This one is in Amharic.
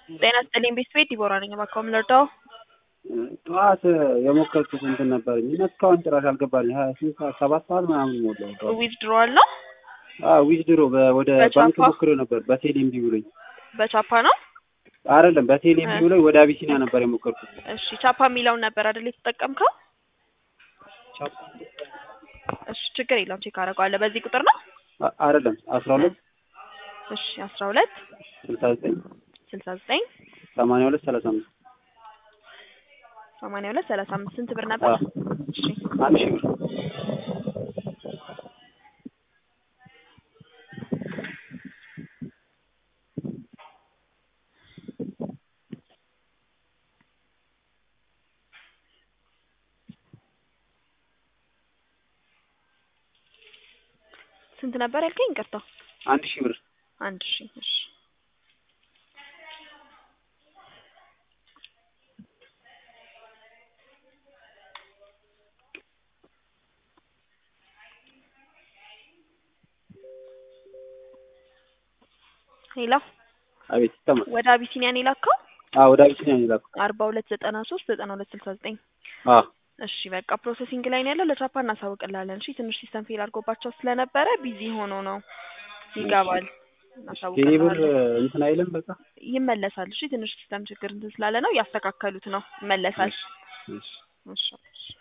ጤና ይስጥልኝ ቤተሰቤ ዲቦራ ነኝ። እባክዎ ምን ልርዳው? ጠዋት የሞከርኩት እንትን ነበረኝ እና እስካሁን ጭራሽ አልገባልኝ። ሀያ ስንት ሰዓት ሰባት ሰዓት ምናምን ሞላው። ዊዝድሮዋል ነው ዊዝድሮ ወደ በቻፓ? ባንክ ሞክሬው ነበር በቴሌ እምቢ ብሎኝ። በቻፓ ነው። አይደለም በቴሌ እምቢ ብሎኝ ወደ አቢሲኒያ ነበር የሞከርኩት። እሺ ቻፓ የሚለውን ነበር አይደል የተጠቀምከው? እሺ ችግር የለውም ቼክ አደርገዋለሁ። በዚህ ቁጥር ነው። አ- አይደለም አስራ ሁለት እሺ አስራ ሁለት ስልሳ ዘጠኝ ስልሳ ዘጠኝ ሰማንያ ሁለት ሰላሳ አምስት ሰማንያ ሁለት ሰላሳ አምስት ስንት ብር ነበር? እሺ አንድ ሺህ ብር ስንት ነበር ያልከኝ? ይቅርታ አንድ ሺህ ብር አንድ ሺ እሺ ሄሎ አቤት ይሰማል። ወደ አቢሲኒያን የላከው አዎ ወደ አቢሲኒያ ነው የላኩት። አርባ ሁለት ዘጠና ሶስት ዘጠና ሁለት ስልሳ ዘጠኝ አዎ እሺ በቃ ፕሮሰሲንግ ላይ ነው ያለው። ለቻፓ እናሳውቅላለን። እሺ ትንሽ ሲስተም ፌል አድርጎባቸው ስለነበረ ቢዚ ሆኖ ነው ይገባል። ቴሌ ብር እናሳውቅላለን። እንትን አይልም በቃ ይመለሳል። እሺ ትንሽ ሲስተም ችግር እንትን ስላለ ነው እያስተካከሉት ነው። ይመለሳል። እሺ እሺ